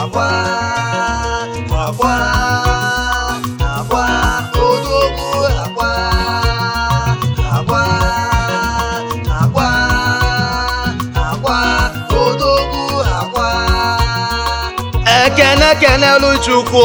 agwa agwa agwa odogwu agwa agwa agwa agwa odogwu agwa ekene kenelu chukwu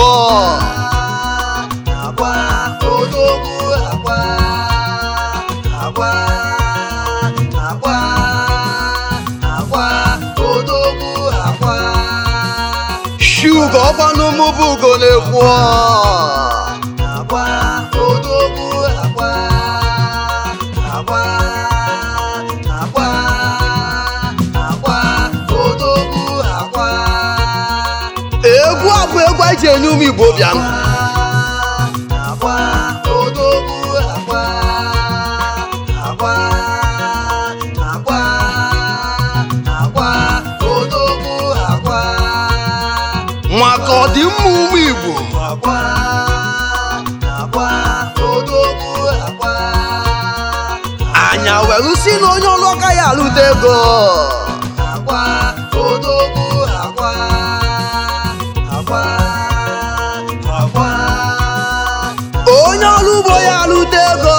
agwa odogwu agwa agwa agwa agwa odogwu agwa shugo ọgbanumubugo na-ekwu agwa odogwu agwa agwa agwa agwa odogwu agwa egwu a bụ egwu anyị ji enye ụmụ igbo bịanụ agwa odogwu agwa agwa agwa agwa odogwu agwa maka ọdịmma ụmụ igbo agwa agwa odogwu agwa anya welu si na onye ọrụ agaghị alụta ego agwa odogwu agwa agwa agwa onye ọrụ ugbo ya alụta ego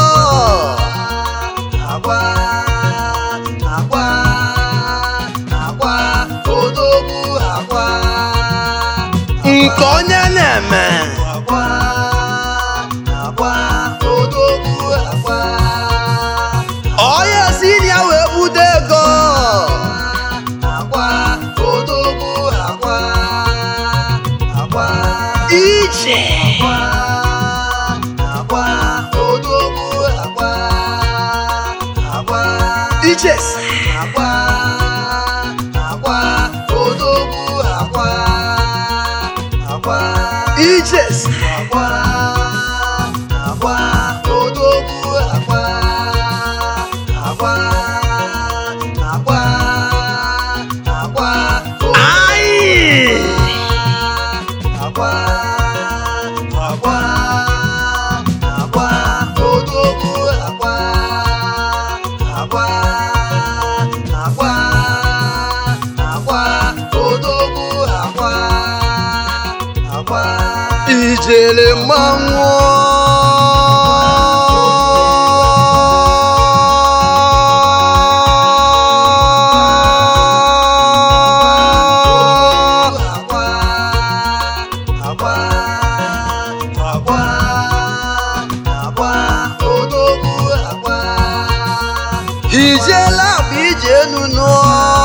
agwa agwa agwa odogwu agwa nke onye na-eme agwa agwa odogwu agwa onye si na ya wee bute ego agwa odogwu agwa agwa ije agwa odogwu agwa agwa ijes agwa agwa odogwu agwa agwa ijes agwa agwa odogwu agwa agwa agwa agwa anyị agwa agwa agwa odogwu agwa agwa agwa agwa odogwu agwa agwa ijele mmanwụ agwa agwa agwa agwa odogwu agwa ijela bụ ije enu nụọ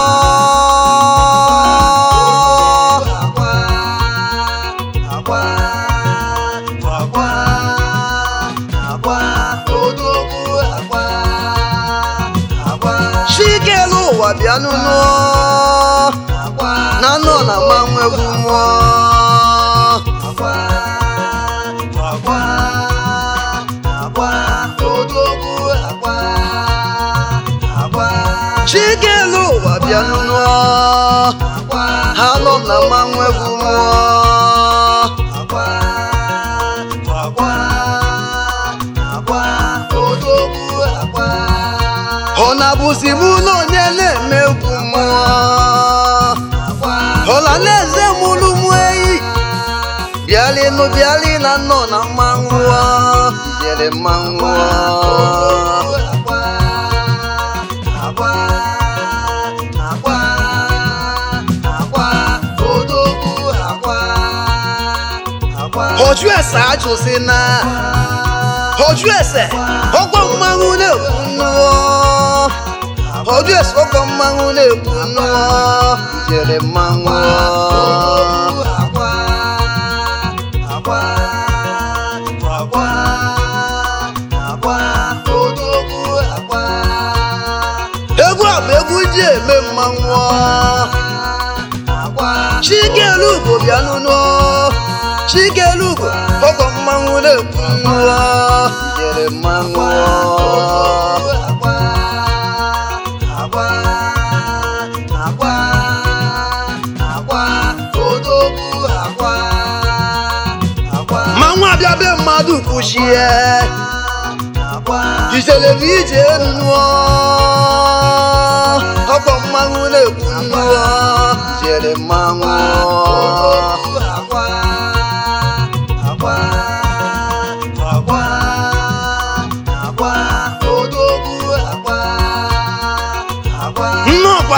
agwa agwa agwa agwa odogwu agwa agwa chikelu ụwa bịa nụnụ agwa na nọ na mmanwụ egwu mmụọ agwa agwa agwa odogwu agwa agwa chikelu ụwa bịa nụnụ agwa ha nọ na mmanwụ egwu mmụọ agwa agwa agwa odogwu agwa ọ na-abụzi mụ na onye na-eme egwu mmụọ agwa ọla na-eze mụrụ mụ eyi bịalịnụ bịalị na nọ na mmanwụ ijere mmanwụ agwa agwa agwa agwa odogwu agwa agwa oju ese ajụsị na oju ese ọgbọ mmanwụ na-ekwu nnụọ oju ese ọgbọ mmanwụ na-ekwu nnụọ ijere mmanwụ agwa agwa agwa agwa odogwu agwa egwu a bụ egwu ji eme mmanwụ agwa chikelugo bịa nụnụ chikelugo ọgbọ mmanwụ na-ekwu nnụọ ijere mmanwụ agwa agwa agwa agwa odogwu agwa agwa mmanwụ abịa be mmadụ kwuchie agwa ijele bụ ije nnụọ ọgbọ mmanwụ na-ekwu nnụọ ijere mmanwụ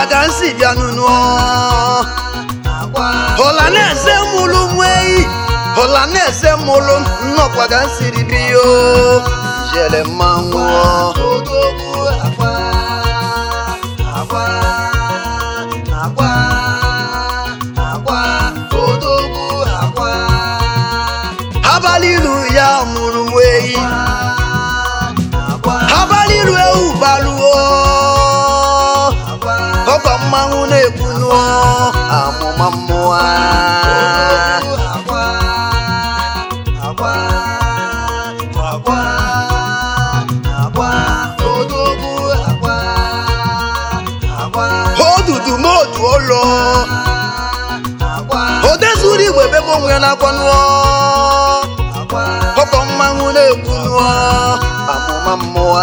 ka m si bịa nụnụ agwa ọla na-eze mụlụ nwa eyi ọla na-eze mụlụ nnọkwa ka m siri bi yo jere mmanwụ odogwu agwa agwa agwa agwa odogwu agwa abalị ilu ya mụrụ nwa eyi agwa abalị ilu ewu baluo agwa ọkwa mmanwụ na-ekwu nụọ amụma mmụọ agwa agwa agwa agwa odogwu agwa agwa odudu modu ụlọ agwa odezuru igwe ebe onwe ya na-akwa nụọ agwa ọkwa mmanwụ na-ekwu nụọ amụma mmụọ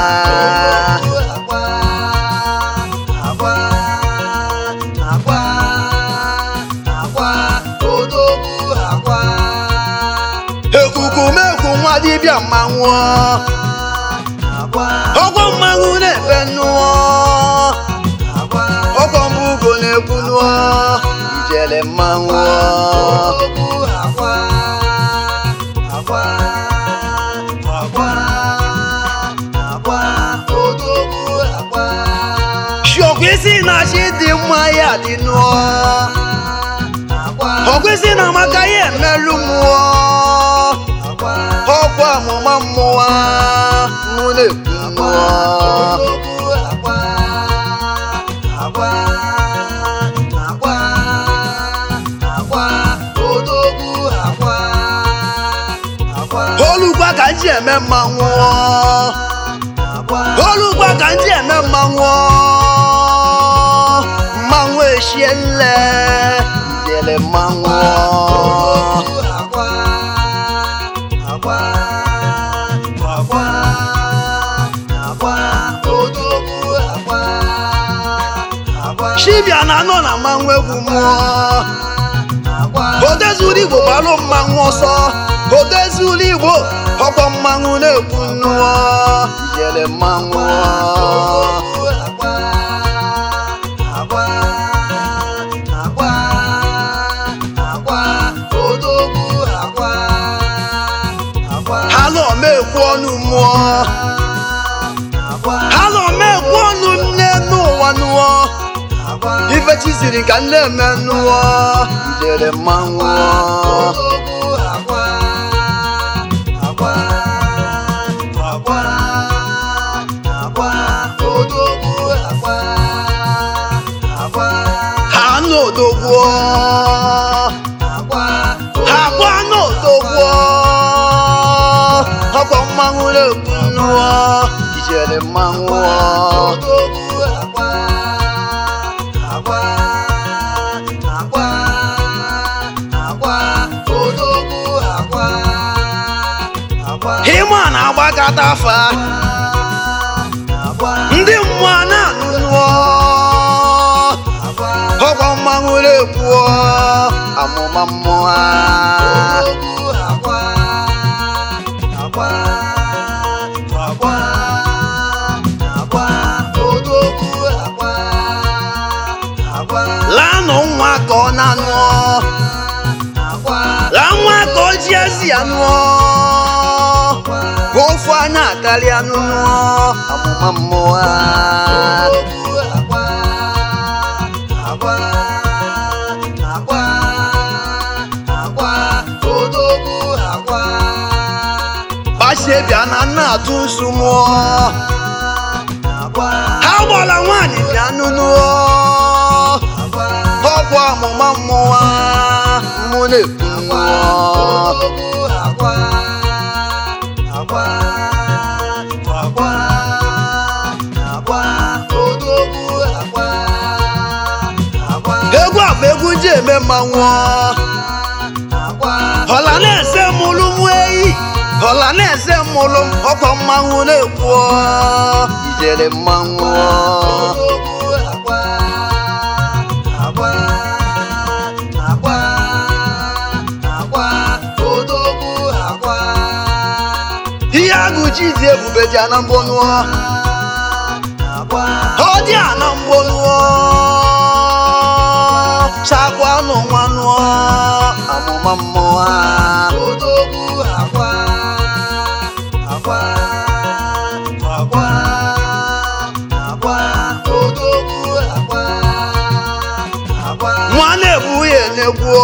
agwa agwa agwa agwa odogwu agwa ekukumekwu nwa dibịa mmanwụ agwa ọkwa mmanwụ na-ebe nụọ agwa ọkwa mbụ ugo na-ekwu nụọ ijele mmanwụ odogwu agwa agwa agwa agwa odogwu agwa shiọkwa isi na-achị dị mma ya dị nụọ agwa ọkwa isi na amaka ya emelụ mmụọ agwa ọkwa amụma mmụọ mụ na-ekwu nụọ odogwu agwa agwa agwa agwa odogwu agwa agwa olugba ka m ji eme mmanwụ agwa olugba ka m ji eme mmanwụ mmanwụ eshie nle ijele mmanwụ agwa agwa agwa agwa odogwu agwa agwa chibịa na anọ na mmanwụ egwu mmụọ agwa odezuru igbo gbalụ mmanwụ ọsọ odezuru igbo ọkpọ mmanwụ na-ekwu nnụọ ijele mmanwụ agwa agwa agwa agwa odogwu agwa agwa ha nọ mekwu ọnụ mmụọ agwa ha nọ mekwu ọnụ nne n'ụwa nụọ agwa ife chiziri ka nne eme nụọ ijele mmanwụ odogwu agwa agwa agwa agwa odogwu agwa agwa ha n'odogwuo agwa ha gwa n'odogwuo ọkpọ mmanwụ na-ekwu nnụọ ijele mmanwụ odogwu agwa agwa agwa agwa odogwu agwa agwa ịma na-agbakọta afa agwa ndị mmụọ na-anụ nnụọ agwa ọkpọ mmanwụ na-ekwu amụma mmụọ odogwu agwa agwa agwa agwa odogwu agwa agwa lanụ nwa ka ọ na-anụọ agwa la nwa ka o ji ezi ya nụọ agwa ofu anya karịa nụnụọ amụma mmụọ odogwu agwa agwa agwa agwa odogwu agwa gbachie bịa na nna atụ nsu mụọ agwa ha gbara nwaanyị bịa nụnụọ agwa ọkwa amụma mmụọ mụ na-ekwu nnụọ odogwu agwa agwa agwa agwa odogwu agwa agwa egwu a bụ egwu ji eme mmanwụ agwa ọla na-eze mụlụ mụ eyi ọla na-eze mụlụ m ọkwa mmanwụ na-ekwu ijele mmanwụ odogwu agwa agwa agwa agwa odogwu agwa ihe agụ ji dị ebube ji ana mbọ nụọ agwa ọ dị a na mgbonuo chakwanụ nwanụọ amụma mmụọ odogwu akwa akwa akwa akwa odogwu akwa akwa nwa na-egbu ya na-egbuo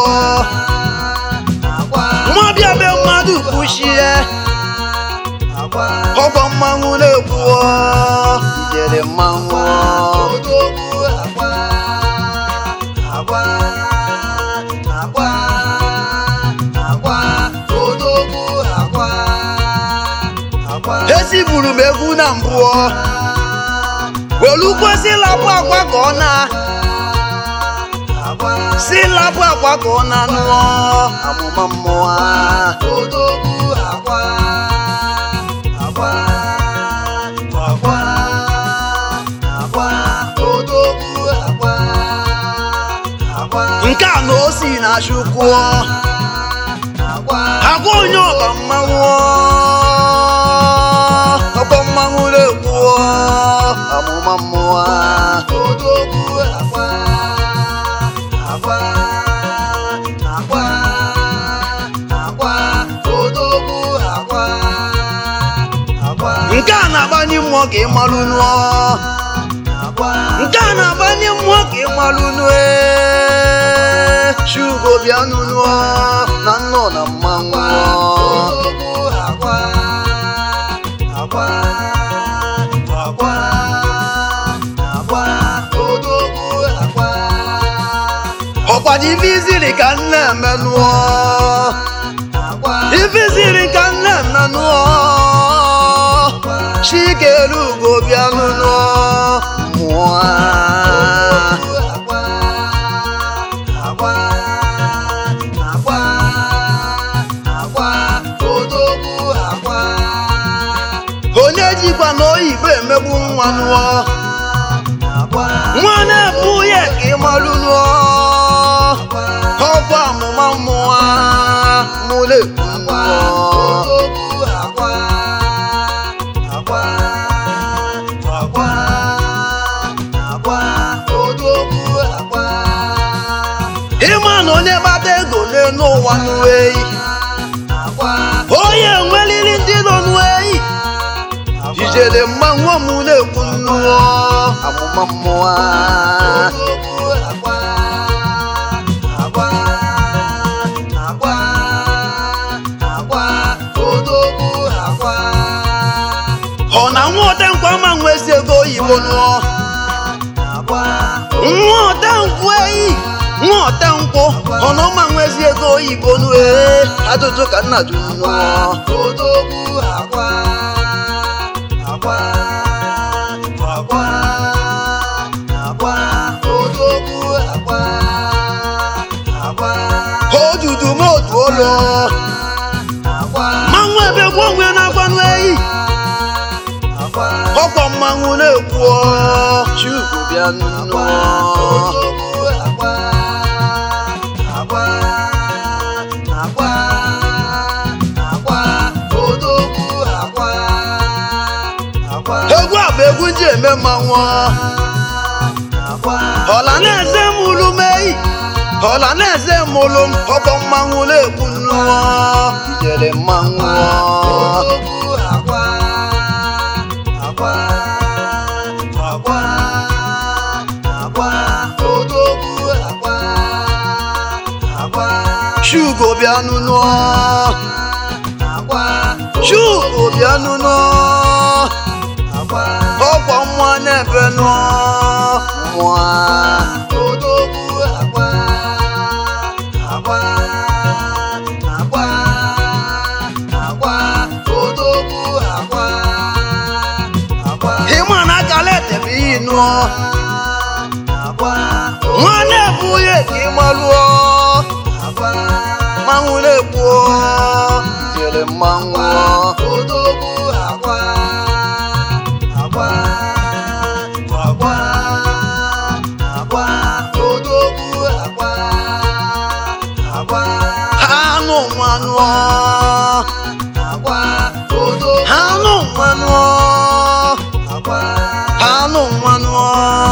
akwa nwa bịa be mmadụ kwuchie akwa ọgwọ mmanwụ na-egbuo ijere mmanwụ odogwu akwa akwa akwa akwa odogwu akwa akwa eziburu m egwu na mbụọ welu kwesị lapụ akwa ka ọ na akwa si lapụ akwa ka ọ na nụọ amụma mmụọ odogwu akwa akwa akwa akwa odogwu akwa akwa nke a na o si na chukwu akwa agwa onye ọba mmanwụ ọkpọ mmanwụ na-egbuo amụma mmụọ odogwu akwa akwa akwa akwa odogwu akwa akwa nke a na-agbanye mmụọ ka ị malụ nụọ akwa nke a na-agbanye mmụọ ka ị malụ nụọ chugo bịa nụnụọ na nnọ na mmanwụ odogwu akwa akwa akwa akwa odogwu akwa ọkwado ife iziri ka nne eme nụọ akwa ife iziri ka nne eme nụọ chikere ugo bịa nụnụọ mmụọ akwa akwa akwa akwa odogwu akwa onye jikwa na oyibo emegbu nwa nụọ akwa nwa na-ebu ya ka ị malụ nụọ ọkwa amụma mmụọ mụrụ ekwu nụọ odogwu akwa akwa akwa akwa odogwu akwa ịma na onye gbata ego n'elu ụwa nụọ eyi akwa onye nweliri ndị nọ nụọ eyi ijele mmanwụ mụ na-ekwu nnụọ amụma mmụọ odogwu akwa akwa akwa akwa odogwu akwa ọ na nwa otenkwa ma nwezi ego oyibo nụọ akwa nwa otenkwụ eyi nwa otenkwụ ọ na ọma nwezi ego oyibo nụọ ee ajụjụ ka nna jụ nụọ odogwu akwa akwa akwa akwa odogwu akwa akwa odudu m otu ụlọ akwa mmanwụ ebe gwa onwe na-agbanụ eyi akwa ọkwa mmanwụ na-ekwu chukwu bịa nnụọ odogwu akwa akwa akwa akwa odogwu akwa akwa egwu a bụ egwu nji eme mmanwụ akwa ọla na-eze mụlụ m eyi ọla na-eze mụlụ m ọkwa mmanwụ na-ekwu nnụọ ijere mmanwụ odogwu akwa akwa akwa akwa odogwu akwa akwa chugo bịa nnụọ akwa chugo bịa nnụọ akwa ọkwa mmụọ na-ebe nụọ mmụọ odogwu akwa akwa akwa akwa odogwu akwa akwa ịma na akala etebe iyi nụọ akwa nwa na-ebu ya ka ị malụọ akwa mmanwụ na-ekwu ijere mmanwụ odogwu akwa akwa akwa akwa odogwu akwa akwa anụ mmanụ akwa odogwu anụ mmanụ akwa anụ mmanụ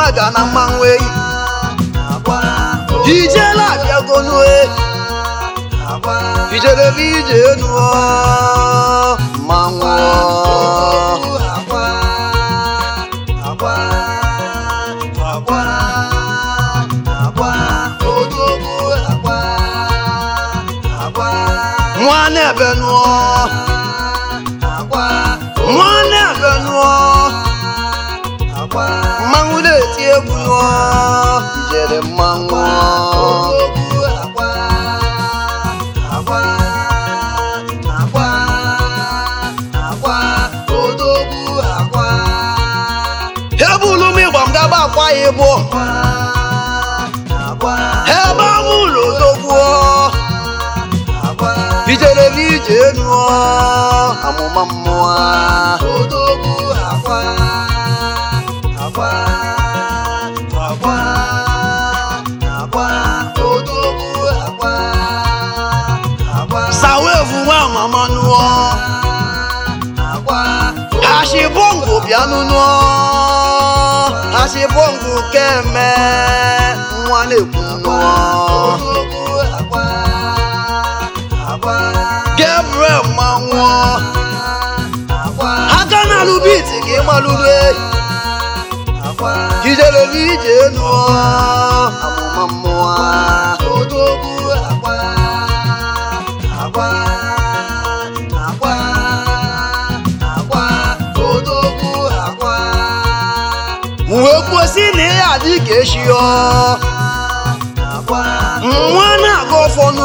ga na mmanwụ eyi agwa ijela abịagonu e agwa ijerebe ije enu mmanwụ agwa agwa agwa agwa odogwu agwa agwa nwanne ebe nụọ agwa nwanne ebe nụọ agwa mmanwụ na-eti egwu nụọ ijere mmanwụ odogwu agwa agwa agwa agwa odogwu agwa ebulu m ịgba m gaba akwa ya ịbụ agwa ebe ahụ ụlọ odogwuo agwa ijerebe ije enu amụma mmụọ odogwu agwa agwa agwa agwa odogwu agwa agwa sawevu nwa mama nụọ agwa ashibongo bịanụ nụọ ashibongo keme nwa na-ekwu nụọ odogwu agwa agwa gabriel manwụọ agwa aka na alụbiti ka ịmalụrụ eyi agwa ijerebe ije enu amụma mmụọ odogwu agwa agwa agwa agwa odogwu agwa wee kwụsị na ihe adị ka echi ọ agwa nwa na-aga ọfọnụ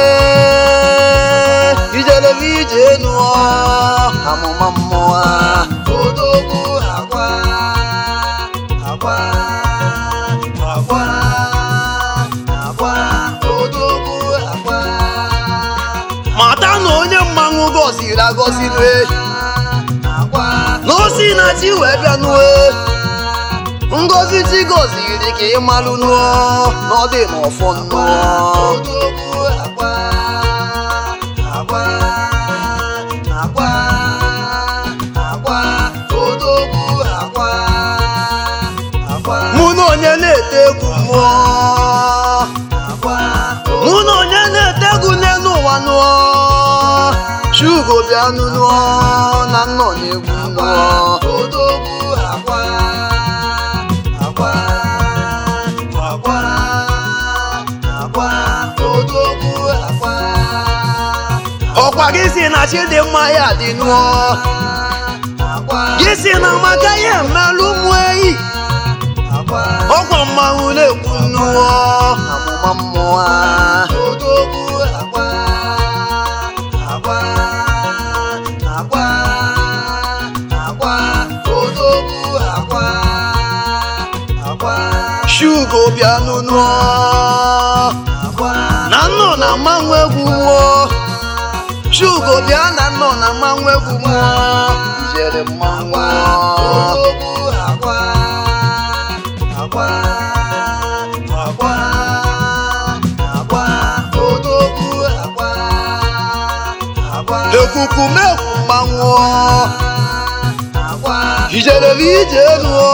ijerebe ije enu amụma mmụọ odogwu agwa agwa agwa agwa odogwu agwa mata na onye mmanwụ gọziri agọzi nue agwa na osi na chi wee bịa nue ngozi chi gọziri ka ị malụ nụọ na ọ dị n'ọfọ nnụọ odogwu agwa agwa agwa agwa odogwu agwa agwa mụ na onye na-ete egwu mmụọ agwa mụ na onye na-ete egwu n'elu ụwa nụọ chugo bịa nụ nụọ na nnọ na-egwu nụọ odogwu agwa agwa agwa agwa odogwu agwa ọkwa gị si na chidimma ya dị nụọ agwa gị si na maka ya emelụ ụmụ eyi agwa ọkwa mmanwụ na-ekwu nụọ amụma mmụọ odogwu agwa agwa agwa agwa odogwu agwa agwa shugo bịa nụ nụọ agwa na nnọ na mmanwụ egwu nwụọ shugo bịa na nnọ na mmanwụ egwu mmụọ ijere mmanwụ odogwu agwa agwa agwa agwa odogwu agwa agwa ekukumekwu mmanwụ agwa ijerebe ije nụọ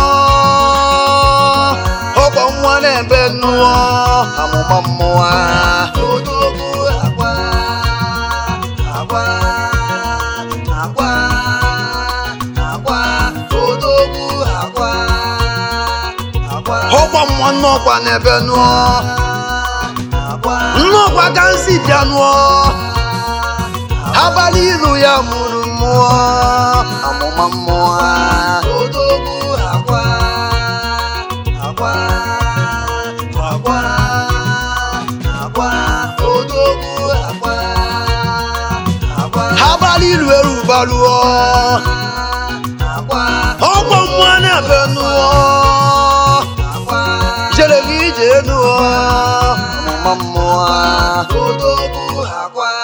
ọkwa nwa na-ebe nụọ amụma mmụọ odogwu agwa agwa agwa agwa odogwu agwa agwa ọkwa nwa nnọkwa na-ebe nụọ agwa nnọkwa ka nsi bịa nụọ abalị ilu ya mụrụ mmụọ amụma mmụọ odogwu agwa agwa agwa agwa odogwu agwa agwa abalị ilu erubalụọ agwa ọkwa mmụọ na-ebe nụọ agwa jerebe ije nụọ amụma mmụọ odogwu agwa